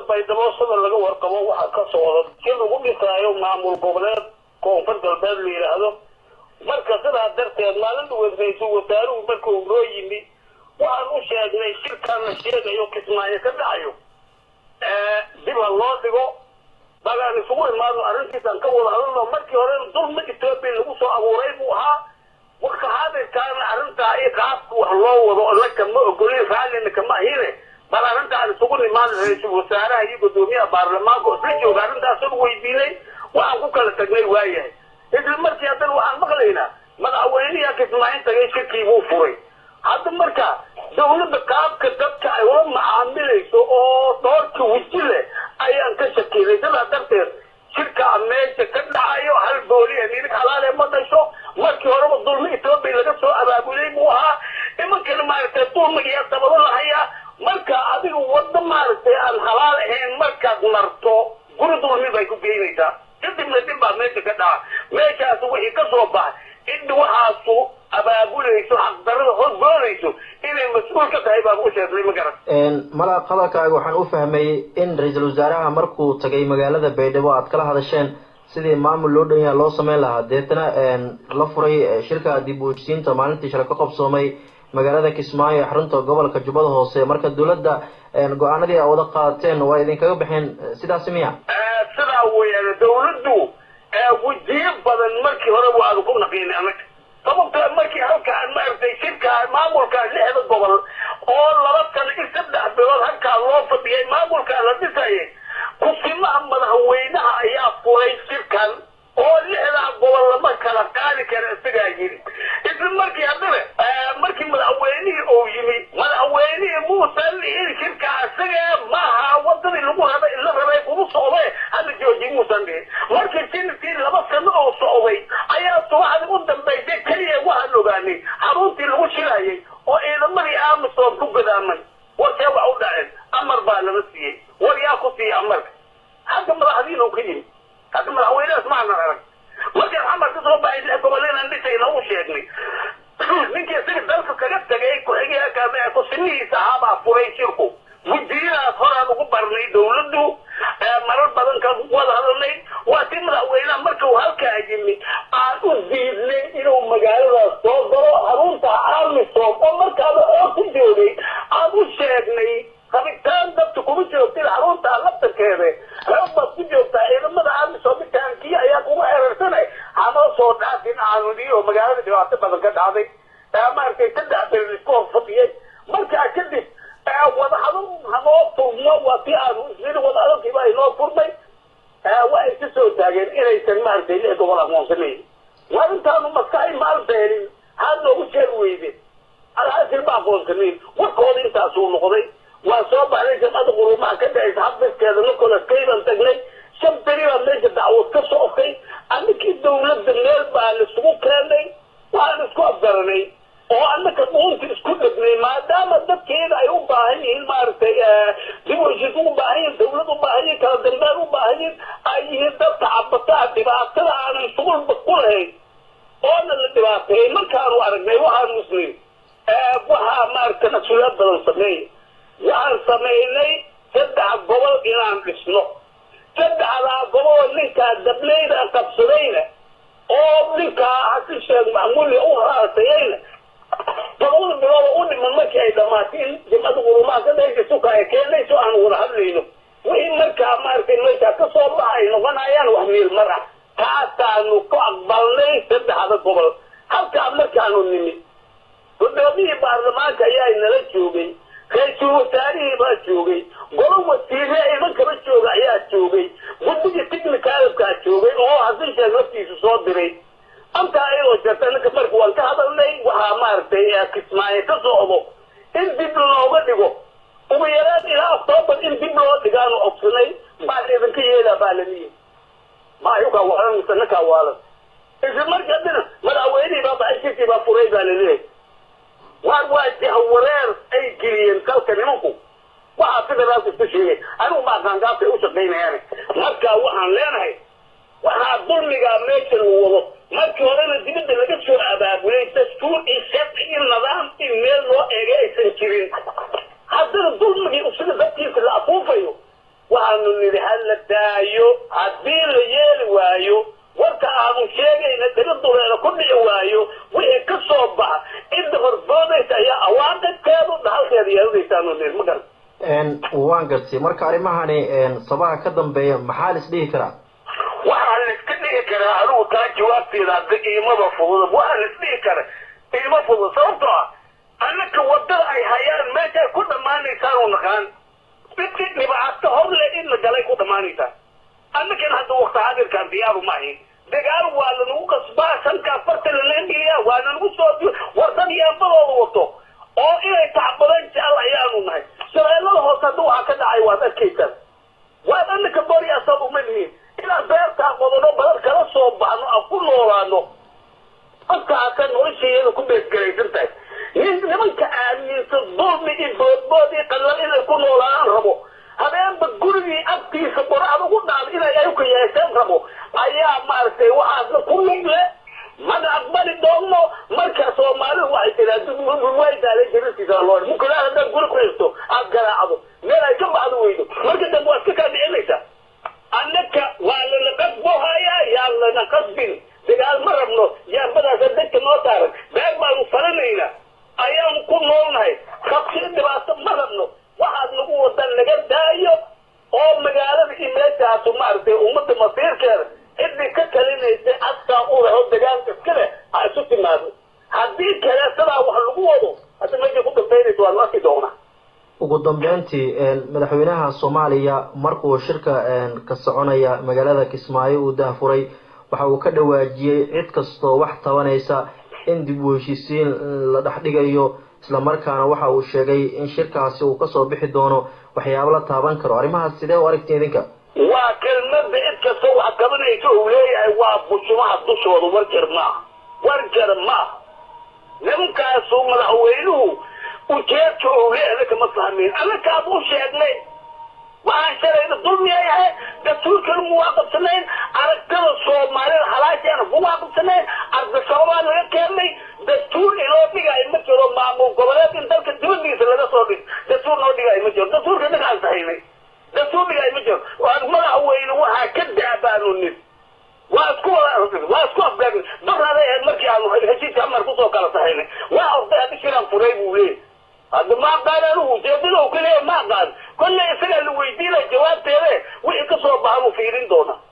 baydhabo sida laga warqabo waxaa ka socda si lagu dhisaayo maamul goboleed koonfur galbeed la yidhaahdo marka sidaa darteed maalin dhaweed ra-iisul wasaaruhu markuu noo yimi waxaan u sheegnay shirkaan la sheegayo kismaayo ka dhacayo dib ha loo dhigo bagaan isugu imaado arrintiisaan ka wada hadalno markii hore dulma etoobiya lagu soo abuuray buu ahaa warka hadirkaana arrintaa iyo qaabka wax loo wado naka ma ogolin raallina kama ahine bal arrintaan isugu nimaan ra-iisul wasaaraha iyo guddoomiyaha baarlamaanka isla jooga arrintaasoo weydiinay waxaan ku kala tagnay waayahay isla markii haddana waxaan maqlaynaa madaxweyniyaa kismaayin tagay shirkii buu furay hadda marka dawladda qaabka dadka ay ula macaamilayso oo doorka weji leh ayaan ka shakinay sidaa darteed shirkaa meesha ka dhacayo hal booliya nilig halaale ma dhasho markii horeba dulmi etoobiya laga soo abaabulay buu ahaa imankana maaragtay dulmigiyaa dabado lahayaa marka adiga waddo maaragtay aan halaal ahayn markaad marto guri dulmi bay ku geynaysaa kadibna dib baa meesha ka dhaca meeshaas wixii ka soo baxa in waxaasu abaabulayso xaqdarada hosboonayso inay mas-uul ka tahay baan u sheegnay ma garan mala hadalkaaga waxaan u fahmay in ra-iisul wasaaraha markuu tagay magaalada baydhabo aad kala hadasheen sidii maamul loo dhan yaha loo sameyn lahaa deetana la furay shirka dib u hejsiinta maalintii shalay ka qabsoomay magaalada kismaayo ee xarunta gobolka jubbada hoose marka dowladda go-aanadii a wada qaadateen waa idinkaga baxeen sidaasi miya sidaa weeyaan dawladdu wejiyo badan markii hore waanu ku naqiinay annaga sababto markii halkaan maaragtay shirkaa maamulkaa lixda gobol oo laba sano in saddex bilood halkaa loo fadhiyay maamulkaa la dhisayay kusimaha madaxweynaha ayaa furay shirkan oo lixdaa gobol lama kala qaadi kara isagaa yiri isla markii haddana markii madaxweynihii uu yimi madaxweynihii muusan dhihin shirka isaga maaha wadadii lagu rabay la rabay kugu socday hada jooji muusan dhihin markii shirkii laba sano oo socday ayaa subaxdii u dambaysay keliya waxaan ogaanay xaruntii lagu shirayay oo ciidamadii amisom ku gadaamay warkee wax u dhaceen amar baa lala siiyey war yaa ku siiyey amarka hadda madaxdiina u ka yimi hadda madaxweynahaas maanan arag markaan xamar ka soo baxay lix gobol inaan dhisayna u sheegnay ninkii isaga dalka kaga tagay ku-xigeenka kusinihiisa ahaabaa furay shirku mudiyadaas horaan ugu barnay dawladdu marar badan ka wada hadalnay waa si madaxweynaha marka uu halkaa yimi aan u diidnay inuu magaaladaas soo galo xarunta amisom oo markaaba oo ku joogay aan u sheegnay rabitaan dadka kuma joogtin xarunta laftankeeda reeb baad ku joogtaa ciidamada amisom mitaankiya ayaa kugu xerarsanay hanoo soo dhaafin aanuniyo magaalada dhibaato badan ka dhacday maaragtay saddex berin isku hor fadhiyay markaa kadib wadahadal hanoo furmo waa si aanu isniri wadahadalkiiba inoo furmay waxay ka soo taageen inaysan maaragtay lix gobol aqoonsanayn waa intaanu maskaxi maal beelin haad noogu sheeg weyde alhaasil ma aqoonsanayn warkooda intaasuu noqday waa soo baxday jamcada quruumaha ka dhacaysa habdiskeeda nicolas kayban tagnay shan beri baa meesha dacwad ka socotay annakii dawladda meel baa laisugu keenay waxaan isku afgaranay oo annaka dhuunta isku dhegnay maadaama dadkeeda ay u baahan yihiin maaragtay dib heshiis u baahan yihin dawlad u baahan yihin kala dambeyn u baahan yihin ay yihiin dadka cabataa dhibaatada aanan shuqulba ku lahayn oona la dhibaateeyey markaanu aragnay waxaan muslim waxaa maaragtay mas-uuliyaad badan sameeya waxaan samaynay saddex gobol inaan dhisno saddexdaa gobol ninkaa dableyda qabsadayna oo ninkaa hasi sheeg macmuulia u haraasayayna todobada bilood u dhiman markii ay dhamaatay in jimcada qurumaha ka dhaysa suka ay keenayso aan wada hadlayno wixii markaa maaragtay meeshaa ka soo baxa ay noqonayaan wax miil mar ah taasaanu ku aqbalnay saddexda gobol halkaa markaanu nimid guddoomiyii baarlamaanka ayaa nala joogay ra-iisul wasaarihii baa joogay golo wasiire iman kaba jooga ayaa joogay guddigii technicalkaa joogay oo hasan sheeg laftiisu soo diray antaa ayagoo jirta ninka marka waan ka hadalnay waxaa maaragtay kismaayo ka socdo in dib looga dhigo ugu yaraan ilaa octoobar in dib loo dhigaanu codsanay baa idinka yeelaa baa lamiyi maayukaa waalan mise ninkaa waalan isla markii haddana madaxweynihii baa baxay shirkii baa furay baa laleeyahay waar waa jahwareer ay geliyeen dalka nimanku waxaa federaalka isku sheegay anigu ma aqaangaabkay u shaqaynayaan marka waxaan leenahay waxaa dulmigaa meesha lagu wado markii horena dibadda laga soo abaabulay dastuur iyo sharci iyo nidaam in meel loo eegay aysan jirin haddana dulmigii usiga dadkiisa la afuufayo waxaa baanu nidhi ha la daayo haddii la yeeli waayo warka aanu sheegayna daga duleela ku dhici waayo wixii ka soo baxa cidda horboodaysa ayaa awaaqibkeedu dhahalkeeda yeelanaysaanu nidhi ma garan waan gartay marka arrimahani sabaha ka dambeeya maxaa la isdhihi karaa waxaa la iska dhigi karaa anigu taa jawaabteeda hadda iimaba fudud waxaa la isdhihi kara iima fudud sababtoo ah annaka wadada ay hayaan meeshay ku dhammaanaysaan u naqaan midkii dhibaato hor le in la galay ku dhammaanaysaa annakan hadda wakti hadirkaan diyaaru ma ahin dagaal waa lanagu qasbaa sankaa farta laleengeliyaa waa lanagu soo warsan yeembadooda wato oo inay tacbadeen jecel ayaanu nahay shabeellada hoose hadda waxaa ka dhacay waad arkaysaan waad annaka bari asab uma lihiin inaan beertaa qodano badan kala soo baxno aan ku noolaano halkaasa nolosheeda ku beesgaraysan tahay nin nimanka aaminsan dulmi iyo boodbood iyo qallal inay ku noolaan rabo habeenba gurigii agtiisa qoracda ugu dhaal inay ayuka yeesheen rabo ayaa maaragtay waxaasna ku lugle mana aqbali doono marka soomaalidu waxay tiraa way daalay jirisiisa loo mukulaad haddaad guri ku haysto aad garaacdo meel ay ka baxdo weydo marka dambe waa iska kaa dhicinaysaa annaka waa lana qasbohayaa yaa lana qasbin dagaal ma rabno yaabadaasa dadka noo taaran beer baanu falanaynaa ayaanu ku noolnahay rabsi dhibaato ma rabno waxaad nagu wadan laga daayo oo magaalada iyo meeshaasu maaragtay ummadda masiirkeeda ciddii ka talinaysa askaa u leho dagaalka iska leh ha isu timaado haddii kale sidaa wax lagu wado hadda meeshay ku dambaynaysa waanu arki doonaa ugu dambeyntii madaxweynaha soomaaliya markuu shirka ka soconaya magaalada kismaayo uu dahfuray waxa uu ka dhawaajiyey cid kastoo wax tabanaysa in dib u heshiisiin la dhex dhigayo islamarkaana waxa uu sheegay in shirkaasi uu kasoo bixi doono waxyaabo la taaban karo arrimahaas sidee u aragti idinka waa kelmada cid kastoo wax tabanaysa uu leeyahay waa bushumaha dushooda warjar maaha warjar maaha nimankaasu madaxweynuhu ujeedka uu leeyahay kama fahmeyn annakaad u sheegnay waxaan shalayna dulmiya yahay dastuurkana muwaafaqsanayn aragtada soomaalida halaashaana muwaafaqsanayn ardasababaa laga keenay dastuur inoo dhigaayo ma jiro maamul goboleed in dalka dibadiisa laga soo dhig dastuur noo dhigaayo ma jiro dastuurka dhagaaan sahaynay dastuur dhigaayo ma jiro madaxweyne waxaa ka daabaanu nin waa isku waa isku afgaagin barada ahayd markii aanu heshiiska amar kusoo kala sahaynay waa orday haddi shiraan furay buu leeyahy hadda ma aqaan anigu ujeedada u kaleeya ma aqaan kolley isagaa la weydiinaya jawaabteede wixii ka soo baxa buu fiirin doonaa